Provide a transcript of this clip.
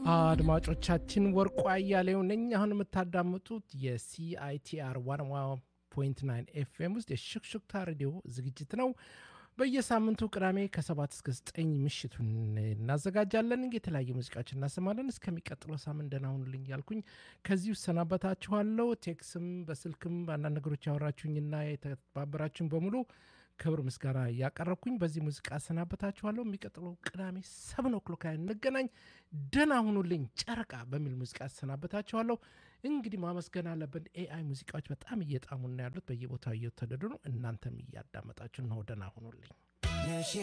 አድማጮቻችን ወርቁ አያሌው ነኝ። አሁን የምታዳምጡት የሲአይቲአር ዋን ፖይንት ናይን ኤፍኤም ውስጥ የሹክሹክታ ሬዲዮ ዝግጅት ነው። በየሳምንቱ ቅዳሜ ከሰባት እስከ ዘጠኝ ምሽቱን እናዘጋጃለን። የተለያዩ ሙዚቃዎች እናሰማለን። እስከሚቀጥለው ሳምንት ደህና ሁኑልኝ ያልኩኝ ከዚህ እሰናበታችኋለሁ። ቴክስም በስልክም በአንዳንድ ነገሮች ያወራችሁኝና የተባበራችሁኝ በሙሉ ክብር ምስጋና እያቀረብኩኝ በዚህ ሙዚቃ አሰናበታችኋለሁ። የሚቀጥለው ቅዳሜ ሰብን ኦክሎክ ላይ እንገናኝ። ደህና ሁኑልኝ ጨረቃ በሚል ሙዚቃ አሰናበታችኋለሁ። እንግዲህ ማመስገን አለብን። ኤአይ ሙዚቃዎች በጣም እየጣሙና ያሉት በየቦታው እየተወደዱ ነው። እናንተም እያዳመጣችሁ ነው። ደህና ሁኑልኝ።